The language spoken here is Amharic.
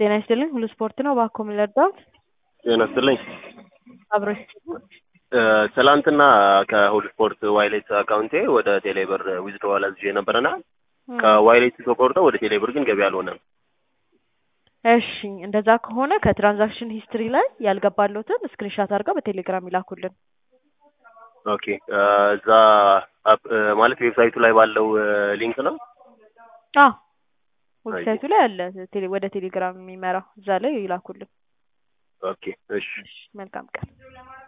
ጤና ይስጥልኝ ሁሉ ስፖርት ነው። እባክዎ ምን ልርዳዎት? ጤና ይስጥልኝ። አብሮሽ ትላንትና ከሁሉ ስፖርት ዋይሌት አካውንቴ ወደ ቴሌብር ዊዝድሮዋል አዝዤ ነበረና ከዋይሌት ተቆርጠው ወደ ቴሌብር ግን ገቢ አልሆነም። እሺ እንደዛ ከሆነ ከትራንዛክሽን ሂስትሪ ላይ ያልገባሎትን ስክሪንሻት አድርገው በቴሌግራም ይላኩልን። ኦኬ እዛ አፕ ማለት ዌብሳይቱ ላይ ባለው ሊንክ ነው። አዎ ዌብሳይቱ ላይ አለ ቴሌ ወደ ቴሌግራም የሚመራው እዛ ላይ ይላኩልን። ኦኬ እሺ መልካም ቀን